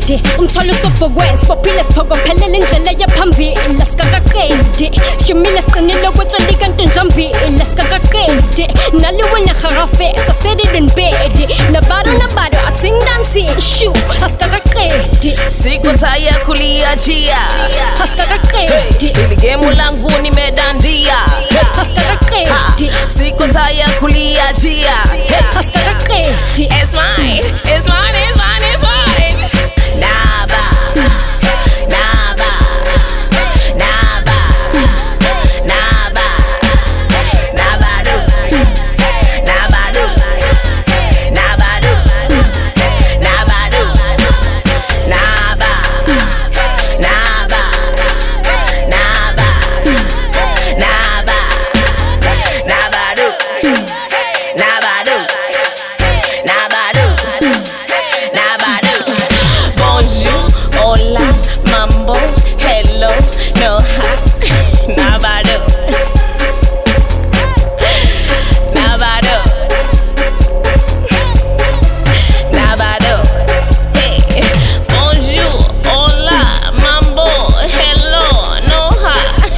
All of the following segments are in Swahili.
qede umthwalo usobhokwenzi bophile siphokophelele indlela yaphambili sikakaqedi sishumile siqinile kwetshali kanti njambili sikakaqedi naliwena harafetsa sedidinbedi nabaro nabaro atsindansi shu asikakaqedi siko taya kuliachia asikakaqedi ili gemu langu nimedandia asikakaqedi siko taya kuliachia asikakaqedi It's mine, it's mine, it's mine, it's mine. Naba, naba, naba, naba, nabadu, nabadu, nabadu, nabadu, naba, naba, naba, naba, nabadu, nabadu. Nabadu, Nabadu. Bonjour, hola, mambo, hello, no hi. Nabadu. Nabadu. Nabadu. Hey. Bonjour, hola, mambo, hello, no hi.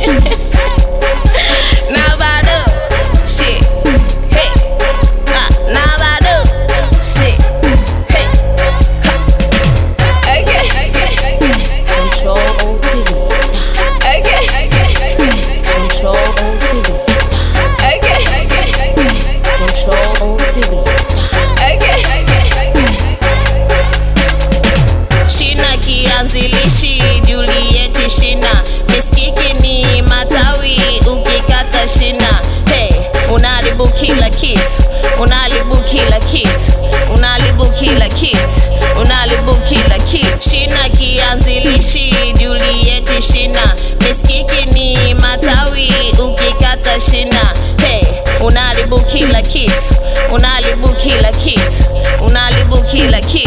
Nabadu. Shit. Hey. Ah, Nabadu. Shit. Hey. Ha. Okay. Control OD. Okay. Control OD. Okay. Control OD. Okay. Shina kianzilishi Juliet shina miskiki ni matawi ukikata shina hey, unalibu kila kitu unalibu kila kitu unalibu kila kitu unalibu kila kitu shina kianzilishi Juliet shina miskiki ni matawi ukikata shina hey, unalibu kila kitu unalibu kila kitu unalibu kila kitu